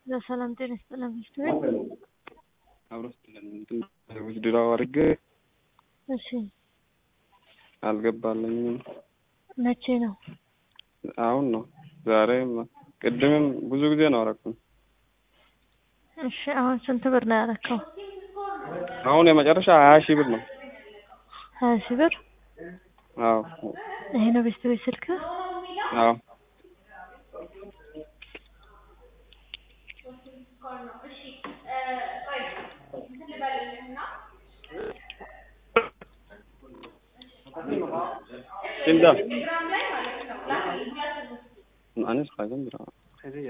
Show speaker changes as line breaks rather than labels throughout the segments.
ለሰላም ጤና ይስጥልን ሚስት
አብሮ ስትለን እንትን ውስድራው አድርጌ
እሺ
አልገባለኝም።
መቼ ነው?
አሁን ነው ዛሬ ቅድምም ብዙ ጊዜ ነው አረኩኝ።
እሺ አሁን ስንት ብር ነው ያረከው?
አሁን የመጨረሻ ሀያ ሺህ ብር ነው።
ሀያ ሺህ ብር
አዎ
ይሄ ነው ቤስት ቤት ስልክ?
አዎ Kimda? Anis kaydan bir ama.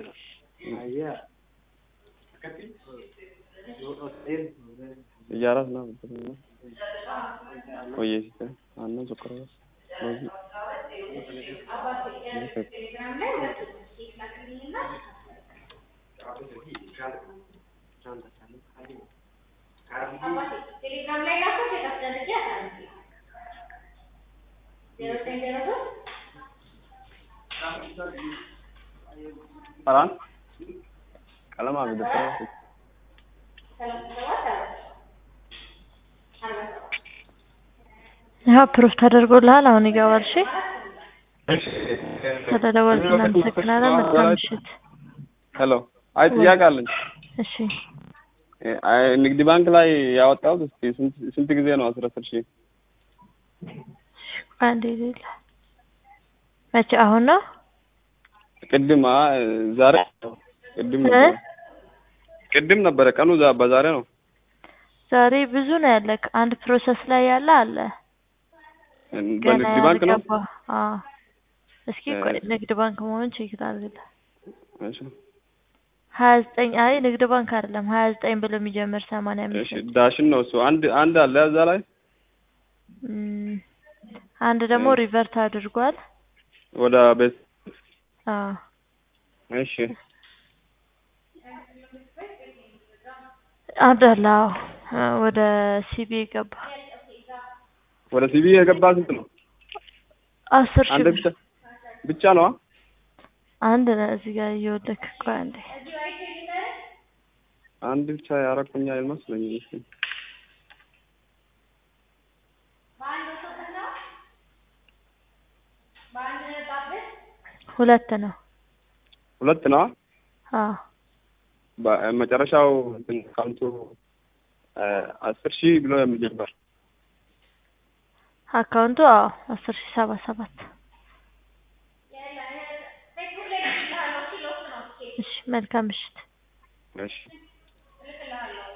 Ijaarras na bitatanii. Wayyeessite aannan sukkaras. Loozii. Paraan? Qalamaa fi dabtara.
ይኸው ፕሩፍ ተደርጎልሃል። አሁን ይገባል። እሺ ስለደወልክ እናመሰግናለን። መልካም ምሽት።
ሄሎ። አይ ጥያቄ አለኝ።
እሺ
አይ ንግድ ባንክ ላይ ያወጣሁት እስኪ ስንት ስንት ጊዜ ነው? አስራ አስር ሺህ
አንዴ ሌላ መቼ? አሁን ነው
ቅድም አ ዛሬ ቅድም ነበረ ቅድም ነበረ ቀኑ ዛ- በዛሬ ነው።
ዛሬ ብዙ ነው ያለክ። አንድ ፕሮሰስ ላይ ያለ አለ ገና
በንግድ ባንክ ነው።
ያልገባ። አዎ እስኪ ቆይ ንግድ ባንክ መሆኑን ቼክ ላድርግልህ።
እሺ
ሀያ ዘጠኝ አይ ንግድ ባንክ አይደለም ሀያ ዘጠኝ ብሎ የሚጀምር ሰማንያ
እሺ
አምስት
ዳሽን ነው እሱ። አንድ አንድ አለ እዛ ላይ
እም፣ አንድ ደግሞ ሪቨርት አድርጓል።
ወደ ቤት
አዎ
እሺ
አንድ አለ። አዎ አ፣ ወደ ሲቢ ገባ
ወደ ሲቢ የገባ ስንት ነው?
አስር ሺህ
አንድ
ብር
ብቻ ብቻ ነው?
አንድ ነው እዚህ ጋር እየወለክ ቆይ አንዴ
አንድ ብቻ ያረኩኛ አይመስለኝም። እሺ
ሁለት ነው።
ሁለት ነው።
አዎ
በ- መጨረሻው እንትን ካውንቱ አስር ሺህ ብሎ የሚጀምር
አካውንቱ አዎ አስር ሺህ ሰባ ሰባት እሺ መልካም ምሽት።
እሺ